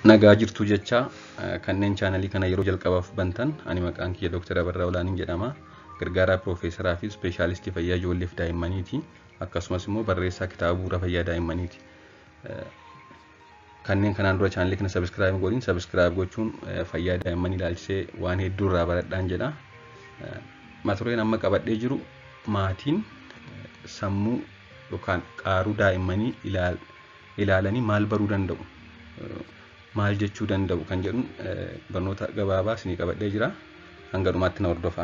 Nagaa jirtu jecha kanneen chaanalii kana yeroo jalqabaaf bantan ani maqaan kiyya Dr. Abarraa Olaaniin jedhama. Gargaaraa Piroofeesaraa fi Ispeeshaalistii Fayyaa Ijoollee fi Daa'immaniiti. Akkasumas immoo barreessaa kitaaba bu'uura fayyaa daa'immaniiti. Kanneen kanaan dura chaanalii kana sabiskiraayib godhin sabiskiraayib gochuun fayyaa daa'immanii ilaalchisee waan hedduu irraa baradhaan jedha. Mata dureen amma qabadhee jiru maatiin sammuu yookaan qaaruu daa'immanii ilaalanii maal baruu danda'u? maal jechuu danda'u kan jedhu barnoota gabaabaa isinii qabadhee jira. Hanga dhumaatti na hordofaa.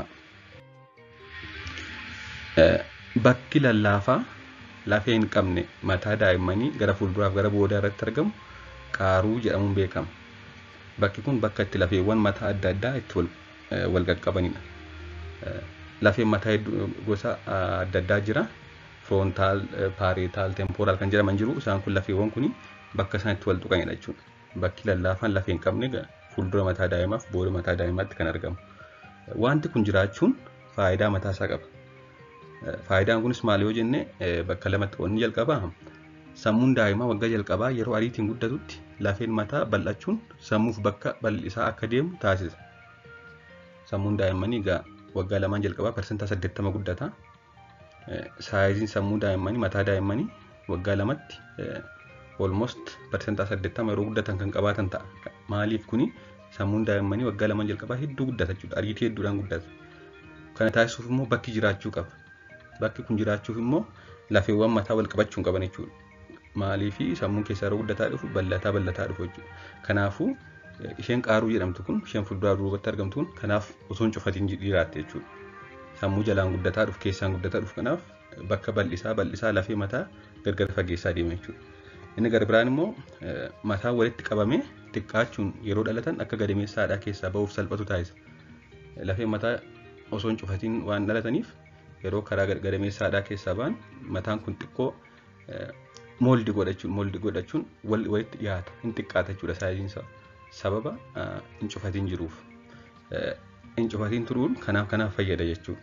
Bakki lallaafaa lafee hin qabne mataa daa'immanii gara fuulduraaf gara boodaa irratti argamu qaaruu jedhamuun beekama. Bakki kun bakka itti lafeewwan mataa adda addaa itti wal qaqqabanidha. Lafeen mataa gosa adda addaa jira. Firoontaal, paareetaal, temporaal kan jedhaman jiru. Isaan kun lafeewwan kun bakka isaan itti wal tuqanidha jechuudha. Bakki lallaafaan lafee hin qabne fuuldura mataa daa'imaaf booda mataa daa'imaatti kan argamu. Wanti kun jiraachuun faayidaa mataa isaa qaba. Faayidaan kunis maal yoo jenne bakka lamatti qoodni jalqabaa sammuun daa'imaa waggaa jalqabaa yeroo ariitiin guddatutti lafeen mataa bal'achuun sammuuf bakka bal'isaa akka deemu taasisa. Sammuun daa'immanii egaa waggaa lamaan jalqabaa parsentaa saddeettama guddata. Saayiziin sammuu daa'immanii mataa daa'immanii waggaa lamatti almost parsentaa saddeettama yeroo guddatan kan qabaatan ta'a. Maaliif kuni sammuun daa'immanii waggaa lamaan jalqabaa hedduu guddata jechuudha. Ariitii hedduudhaan guddata. Kana taasisuuf immoo bakki jiraachuu qaba. Bakki kun jiraachuuf immoo lafeewwan mataa wal qabachuu qaban jechuudha. Maaliifi sammuun keessaa yeroo guddataa dhufu bal'ataa bal'ataa dhufu jechuudha. Kanaafuu isheen qaaruu jedhamtu kun isheen fuulduraa duubatti argamtu kun kanaaf osoo hin cufatiin jiraatte jechuudha. Sammuu jalaan guddataa dhufu keessaan guddataa dhufu kanaaf bakka bal'isaa bal'isaa lafee mataa gargar fageessaa deema jechuudha. Inni gara biraan immoo mataa walitti qabamee xiqqaachuun yeroo dhalatan akka gadameessa haadhaa keessaa ba'uuf salphatu taasisa. Lafeen mataa osoo hin cufatiin waan dhalataniif yeroo karaa gadameessa haadhaa keessaa ba'an mataan kun xiqqoo mooldi godhachuun mooldi godhachuun walitti dhiyaata hin xiqqaata jechuudha saayiziin isaa sababa hin cufatiin jiruuf. Hin cufatiin turuun kanaaf kanaaf fayyada jechuudha.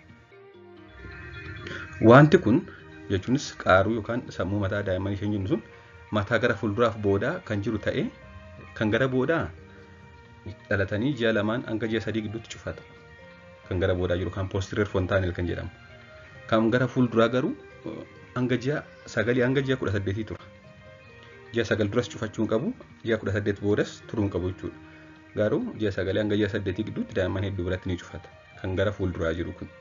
Wanti kun jechuunis qaaruu yookaan sammuu mataa daa'immanii isheen jennu sun mataa gara fuulduraaf boodaa kan jiru ta'ee kan gara boodaa dhalatanii ji'a lamaan hanga ji'a sadii gidduutti cufata. Kan gara boodaa jiru kan poostireer fontaanel kan jedhamu. Kan gara fuulduraa garuu hanga ji'a sagalii hanga ji'a kudha saddeetii tura. Ji'a sagal duras cufachuu hin qabu, ji'a kudha saddeet boodas turuu hin qabu jechuudha. Garuu ji'a sagalee hanga ji'a saddeetii gidduutti daa'imman hedduu biratti ni cufata. Kan gara fuulduraa jiru kun.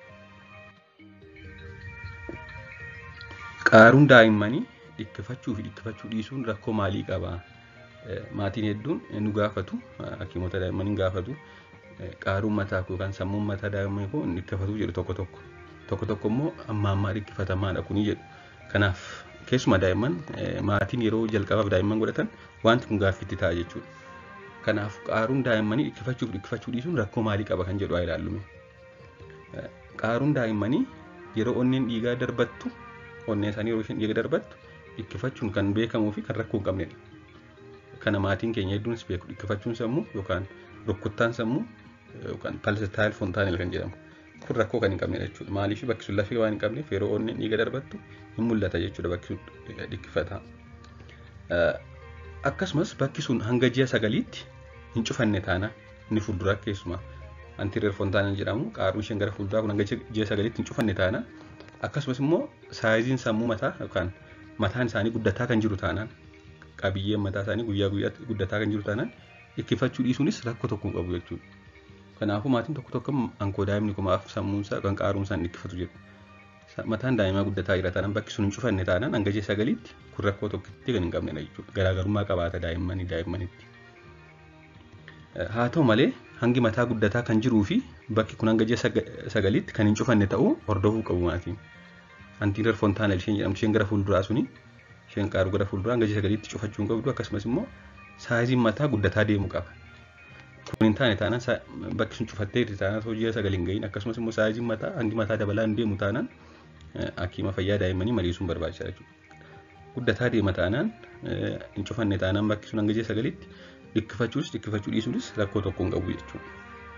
Qaaruun daa'immanii dhikkifachuu fi dhikkifachuu dhiisuun rakkoo maalii qaba? Maatiin hedduun nu gaafatu, hakiimota daa'immanii gaafatu. Qaaruun mataa yookaan sammuun mataa daa'immanii kun dhikkifatu jedhu tokko tokko. Tokko tokko immoo amma ammaa dhikkifatamaadha kuni jedhu. Kanaaf keessumaa daa'imman maatiin yeroo jalqabaaf daa'imman godhatan wanti kun gaaffiitti ta'a jechuudha. Kanaaf qaaruun daa'immanii dhikkifachuu fi dhikkifachuu dhiisuun rakkoo maalii qaba kan jedhu haa ilaallume. Qaaruun daa'immanii yeroo onneen dhiigaa darbattu onneen isaanii yeroo isheen dhiiga darbattu dhikkifachuun kan beekamuu fi kan rakkoo hin qabnedha. Kana maatiin keenya hedduunis beeku dhikkifachuun sammuu yookaan rukkuttaan sammuu yookaan palsitaayil fontaanel kan jedhamu. Kun rakkoo kan hin qabnedha jechuudha. Maaliif bakki sun lafee waan hin qabneef yeroo onneen dhiiga darbattu hin mul'ata jechuudha bakki sun dhikkifata. Akkasumas bakki sun hanga ji'a sagaliitti hin cufanne taana inni fuulduraa keessumaa antireer fontaanel jedhamu qaaruu isheen gara fuulduraa kun hanga ji'a sagaliitti hin cufanne taana akkasumas immoo saayiziin sammuu mataa yookaan mataan isaanii guddataa kan jiru taanaan qabiyyeen mataa isaanii guyyaa guyyaatti guddataa kan jiru taanaan dhikkifachuu dhiisuunis rakkoo tokko hin qabu jechuudha. Kanaafuu maatiin tokko tokko ankoo daa'imni kumaaf sammuun isaa yookaan qaaruun isaa dhikkifatu jedhu. Mataan daa'imaa guddataa jira taanaan bakki sun hin cufanne taanaan hanga ji'a sagaliitti kun rakkoo tokkotti kan hin qabnedha jechuudha. Garaagarummaa qabaata daa'immanii daa'immanitti. Haa ta'u malee hangi mataa guddataa kan jiruu fi bakki kun hanga ji'a sagaliitti kan hin cufanne ta'uu hordofuu qabu maatiin. Antiinar fontaanel isheen jedhamtu isheen gara fuulduraa suni isheen qaaruu gara fuulduraa hanga ji'a sagaliitti cufachuu hin qabdu akkasumas immoo saayiziin mataa guddataa deemuu qaba. Kun hin taane taanaan bakki sun cufattee jirti taanaan osoo ji'a sagal hin gahin akkasumas immoo saayiziin mataa hangi mataa dabalaa hin deemu taanaan hakiima fayyaa daa'immanii mariisuun barbaachisaadha jechuudha. Guddataa deema taanaan hin cufanne taanaan bakki sun hanga ji'a sagaliitti dhikkifachuus dhikkifachuu dhiisuunis rakkoo tokko hin qabu jechuudha.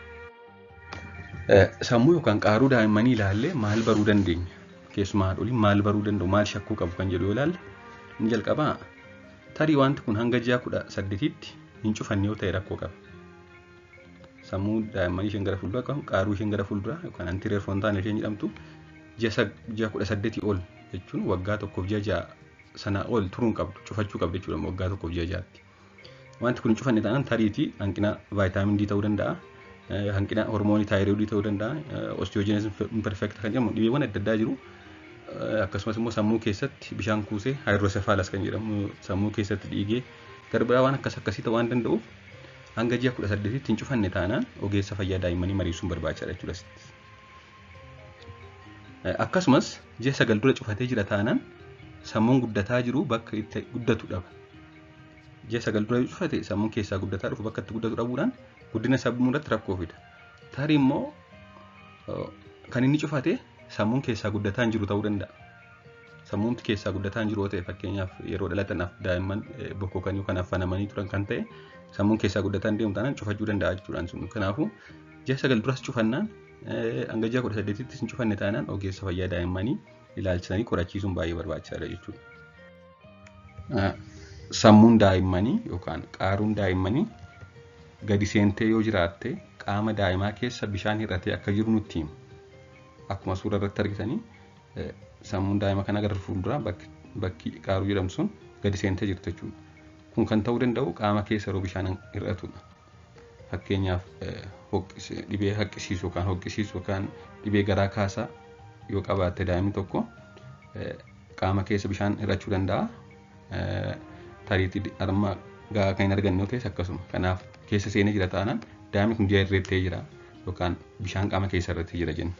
Sammuu yookaan qaaruu daa'immanii ilaallee maal baruu dandeenya? Keessumaa haadholiin maal baruu danda'u? Maal shakkuu qabu kan jedhu yoo ilaalle inni jalqabaa tarii wanti kun hanga ji'a kudha saddeetitti hin cufanne yoo ta'e rakkoo qaba. Sammuu daa'immanii isheen gara fuulduraa qabu qaaruu isheen gara fuulduraa yookaan antireer foontaan isheen jedhamtu ji'a kudha saddeetii ol jechuun waggaa tokkoof ji'a ja'a sanaa ol turuun qabdu cufachuu qabdu jechuudha waggaa tokkoof ji'a ja'aatti. Wanti kun hin cufanne taanaan tariitii hanqina vaayitaamin D ta'uu danda'a. Hanqina hormoonii taayiroodii ta'uu danda'a. Osteogenesis imperfecta kan jedhamu dhibeewwan adda addaa jiru. Akkasumas immoo sammuu keessatti bishaan kuusee haayiroosefaalaas kan jedhamu sammuu keessatti dhiigee garbiraa waan akkas akkasii ta'uu waan danda'uuf hanga ji'a kudha saddeetitti hin cufanne taanaan ogeessa fayyaa daa'immanii mariisuun barbaachisaadha jechuudha. Akkasumas ji'a sagal dura cufatee jira taanaan sammuun guddataa jiru bakka itti guddatu dhaba. Ji'a sagal dura cufate sammuun keessaa guddataa dhufu bakka itti guddatu dhabuudhaan guddina sammuu irratti rakkoo fida. Tarii immoo kan inni cufate sammuun keessaa guddataa hin jiru ta'uu danda'a. Sammuun keessaa guddataa hin jiru ta'e fakkeenyaaf yeroo dhalatanaaf daa'imman bokkokan yookaan affanamanii turan kan ta'e sammuun keessaa guddataa hin deemu taanaan cufachuu danda'a jechuudhaan sun. Kanaafuu ji'a sagal duras cufannaan hanga ji'a kudha saddeetitti hin cufanne taanaan ogeessa fayyaa daa'immanii ilaalchisanii qorachiisuun baay'ee barbaachisaadha jechuudha. Sammuun daa'immanii yookaan qaaruun daa'immanii gadi seentee yoo jiraatte qaama daa'imaa keessa bishaan hir'atee akka jiru nutti himu. Akkuma suura irratti argitanii sammuun daa'ima kana gara fuulduraa bakki qaaruu jedhamu sun gadi seentee jirti jechuudha. Kun kan ta'uu danda'u qaama keessa yeroo bishaan hir'atudha. Fakkeenyaaf dhibee haqqisiisu yookaan hoqqisiisu yookaan dhibee garaa kaasaa yoo qabaatte daa'imni tokko qaama keessa bishaan hir'achuu danda'a. Tariitii harma gahaa kan hin arganne yoo ta'es akkasuma. Kanaaf keessa seenee jira taanaan daa'imni kun ji'a irreettee jira yookaan bishaan qaama keessa irratti jira jenna.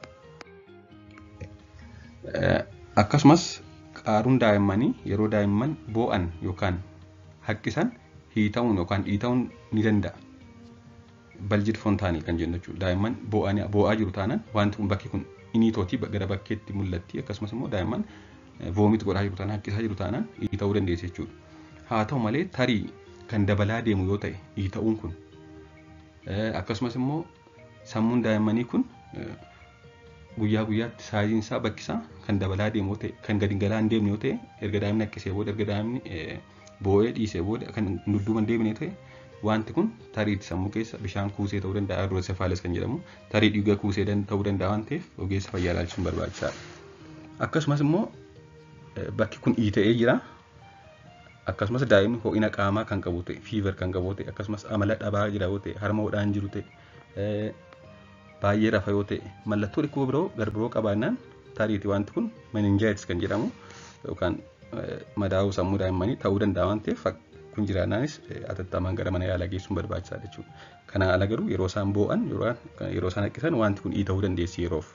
Akkasumas qaaruun daa'immanii yeroo daa'imman boo'an yookaan haqqisan hiita'uun yookaan dhiita'uun ni danda'a. Baljid foontaanii kan jennu jechuudha. Daa'imman boo'aa jiru taanaan wanti kun bakki kun iniitootii gara bakkeetti mul'atti akkasumas immoo daa'imman voomit godhaa jiru taanaan haqqisaa jiru taanaan dhiita'uu dandeessi jechuudha. Haa ta'u malee tarii kan dabalaa deemu yoo ta'e dhiita'uun kun akkasumas immoo sammuun daa'immanii kun guyyaa guyyaatti saayiziin isaa bakki isaa kan dabalaa deemu yoo ta'e kan gadi galaa hin deemne yoo ta'e erga daa'imni haqqisee booda erga daa'imni boo'ee dhiisee booda kan dudduuba hin deemne ta'e wanti kun tariitti sammuu keessa bishaan kuusee ta'uu danda'a haayiroosefaales kan jedhamu tarii dhiiga kuusee ta'uu danda'a waan ta'eef ogeessa fayyaa ilaalchisuun barbaachisaadha. Akkasumas immoo bakki kun dhiita'ee jira. Akkasumas daa'imni ho'ina qaamaa kan qabu ta'e fiiver kan qabu ta'e akkasumas amala dhabaa jira yoo ta'e harma hodhaan jiru ta'e baay'ee rafa yoo ta'e mallattoo dhukkuba biroo garbiroo qabaannaan tariiti wanti kun meninjaayitis kan jedhamu yookaan madaa'uu sammuu daa'immanii ta'uu danda'a waan ta'eef kun jiraannaanis atattamaan gara mana yaalaa geessuun barbaachisaadha jechuudha. Kana ala garuu yeroo isaan boo'an yeroo isaan haqqisan wanti kun dhiita'uu dandeessi yeroof.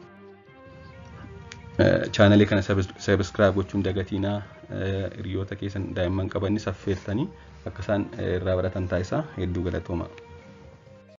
Chaanalee kana sabiskiraayib gochuun dagatiinaa hiriyoota keessan daa'imman qabanis affeertanii akka isaan irraa baratan taasisaa hedduu galatooma.